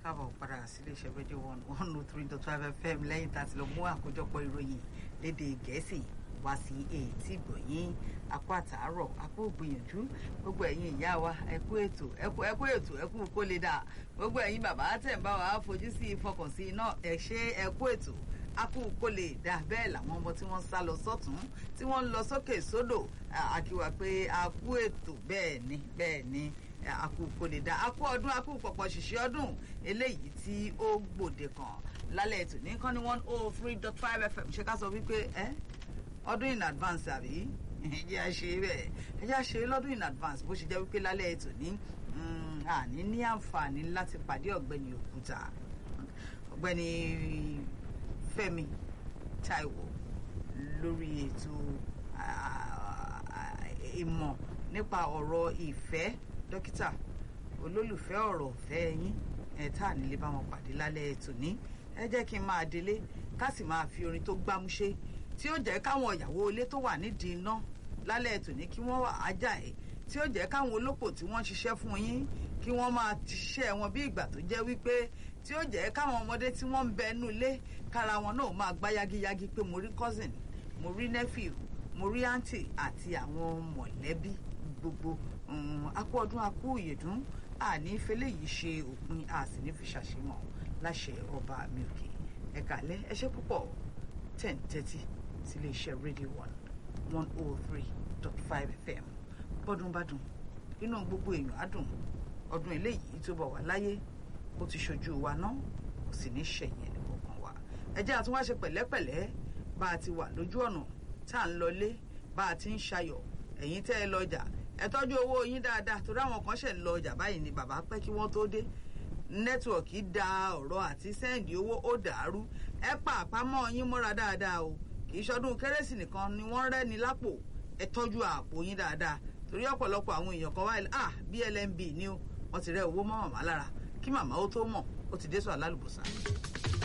káàbọ̀ padà sílé iṣẹ́ rédíò one one oh three dot five fm lẹ́yìn tá a ti lọ mú àkójọpọ̀ ìròyìn lédè gẹ̀ẹ́sì wá sí etí ìgbọ̀nyín akó àtàárọ̀ akó gbìyànjú gbogbo ẹ̀yin ìyá wa ẹkú ètò ẹkú ẹkú ètò ẹkú kó lè dà gbogbo ẹ̀yin bàbá tẹ̀ ń bá wa fojú sí ìfọkànsí iná ẹ̀ ṣe ẹkú ètò akú kó lè dà bẹ́ẹ̀ làwọn ọmọ tí wọ́n sá lọ sọ́tún tí wọ́n ń lọ sókè sódò àkíwà pé akú ètò bẹ́ẹ̀ ni bẹ́ẹ̀ ni akú kó lè dá akú ọdún akú pọ̀pọ̀ ṣìṣẹ́ ọdún eléyìí tí ó gbòde kan lálẹ́ ètò ní kán ní one oh three dot five fm ṣe ká sọ wípé ẹ ọdún in advance àbí ẹjẹ́ a ṣe bẹ́ẹ̀ ẹjẹ́ a ṣe lọ́dún in advance bó ṣe jẹ́ wípé lálẹ́ ètò ní àní ní àǹfààní láti pàdé ọ̀gbẹ́ni òkúta ọ̀gbẹ́ni fẹ́mi taiwo lórí ètò ìmọ̀ nípa ọ̀rọ̀ ìfẹ́ dókítà olólùfẹ́ ọ̀rọ̀ ọ̀fẹ́ yín ẹ̀ tá à nílé bá wọn pàdé lálẹ́ ètò ní ẹ jẹ́ kí n máa délé ká sì máa fi orin tó gbámúṣé tí ó jẹ́ káwọn ìyàwó ilé tó wà nídìí iná lálẹ́ ètò ní kí wọ́n wà ájà ẹ̀ tí ó jẹ́ káwọn olópò tí wọ́n ṣiṣẹ́ fún yín kí wọ́n máa ṣiṣẹ́ wọn bí ìgbà tó jẹ́ wípé tí ó jẹ́ káwọn ọmọdé tí wọ́n ń bẹ inú ilé kára wọn náà máa gbá yágíyágí pé mo rí cousin mo rí nephew mo rí aunty àti àwọn mọ̀lẹ́bí gbogbo akú ọdún akú ìyèdún àní fẹlẹ́ yìí ṣe òpin a sì ní fi ṣàṣemọ̀ láṣẹ ọba mi òkè ẹ̀ka alẹ́ ẹ ṣé púpọ̀ ten thirty sílé iṣẹ́ radio one one oh three dot five fm bọ́dún bá dùn inú gbogbo èèyàn á dùn ọdún eléyìí tó bọ̀ wá láyé ó ti ṣojú wa náà kò sì ní ṣẹ̀yìn ẹnì kọ̀ọ̀kan wa ẹ jẹ́ àtúnwá ṣe pẹ̀lẹ́pẹ̀lẹ́ bá a ti wà lójú ọ̀nà tá à ń lọlé bá a ti ń ṣayọ̀ ẹ̀yin tẹ́ ẹ lọ́jà ẹ tọ́jú owó yín dáadáa torí àwọn kan ṣẹ̀ ń lọ ọjà báyìí ni bàbá pẹ́ kí wọ́n tó dé nẹ́tíwọ̀kì da ọ̀rọ̀ àti sẹ́ǹdì owó ó dàrú ẹ pa àpamọ́ yín mọ́ra dáadáa o kì í ṣọdún kérésì nìkan ni wọ́n rẹ́ni lápò ẹ tọ́jú àpò yín dáadáa torí ọ̀pọ̀lọpọ̀ àwọn èèyàn kan wáyé ah blnb ni ó wọ́n ti rẹ́ owó mọ́ màmá lára kí màmá ó tó mọ̀ ó ti dé sọ alálùbọ̀sà.